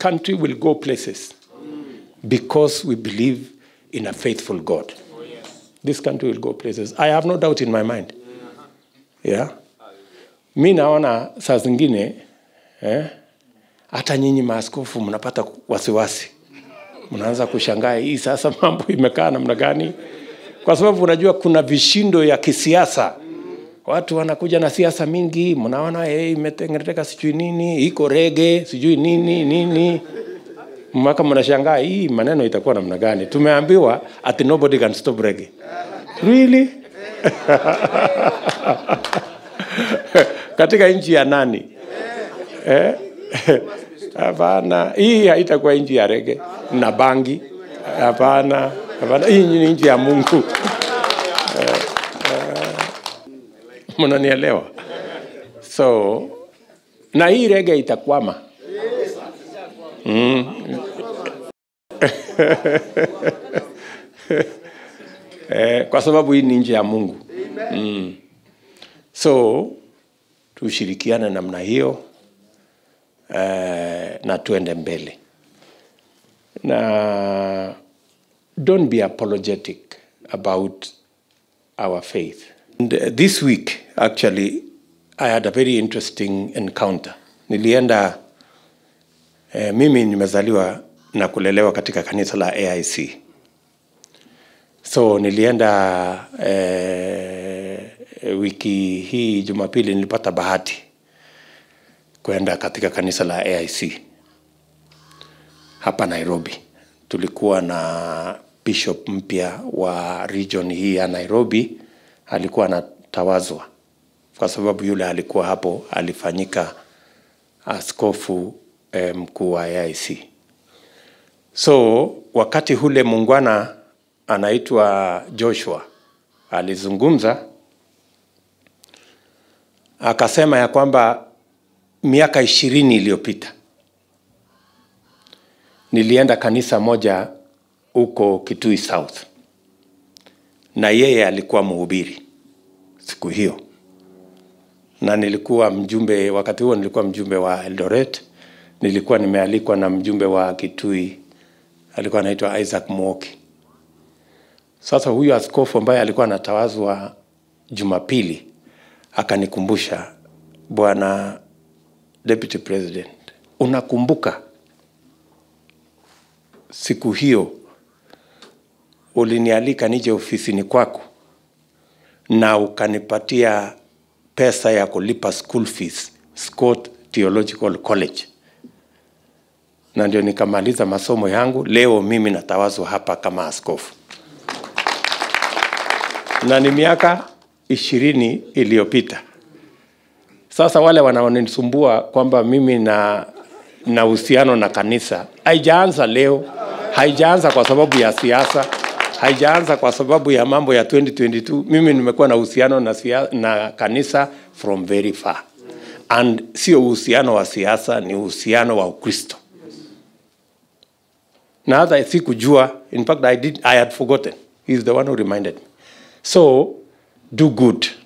country will go places because we believe in a faithful God. This country will go places. I have no doubt in my mind. Yeah. Mi naona saa zingine eh, hata nyinyi maaskofu mnapata wasiwasi, mnaanza kushangaa hii sasa mambo imekaa namna gani, kwa sababu unajua kuna vishindo ya kisiasa. Watu wanakuja na siasa mingi, mnaona hey, imetengeneteka sijui nini, iko rege sijui nini nini mpaka mnashangaa hii maneno itakuwa namna gani. Tumeambiwa ati nobody can stop reggae. Really? katika nchi ya nani? Eh? Hapana, hii haitakuwa nchi ya rege na bangi. Hapana, hapana, hii ni nchi ya Mungu. Eh, eh, Mnanielewa? So na hii rege itakwama. eh, kwa sababu hii ni nchi ya Mungu. Mm. So tushirikiane namna hiyo eh, na tuende mbele na don't be apologetic about our faith. And uh, this week actually I had a very interesting encounter. Nilienda eh, mimi nimezaliwa na kulelewa katika kanisa la AIC. So nilienda eh, wiki hii Jumapili nilipata bahati kwenda katika kanisa la AIC hapa Nairobi. Tulikuwa na bishop mpya wa region hii ya Nairobi, alikuwa anatawazwa kwa sababu yule alikuwa hapo alifanyika askofu eh, mkuu wa AIC. So wakati hule muungwana anaitwa Joshua alizungumza akasema ya kwamba miaka ishirini iliyopita nilienda kanisa moja huko Kitui South, na yeye alikuwa mhubiri siku hiyo, na nilikuwa mjumbe wakati huo, nilikuwa mjumbe wa Eldoret. Nilikuwa nimealikwa na mjumbe wa Kitui, alikuwa anaitwa Isaac Mwoki. Sasa huyu askofu ambaye alikuwa anatawazwa Jumapili akanikumbusha, bwana deputy president, unakumbuka siku hiyo ulinialika nije ofisini kwako na ukanipatia pesa ya kulipa school fees Scott Theological College, na ndio nikamaliza masomo yangu. Leo mimi natawazwa hapa kama askofu, na ni miaka ishirini iliyopita. Sasa wale wanaonisumbua kwamba mimi na na uhusiano na kanisa, haijaanza leo, haijaanza kwa sababu ya siasa, haijaanza kwa sababu ya mambo ya 2022. Mimi nimekuwa na uhusiano na, sia, na kanisa from very far, and sio uhusiano wa siasa, ni uhusiano wa Ukristo na hata sikujua, in fact I, did, I had forgotten. He's the one who reminded me. So do good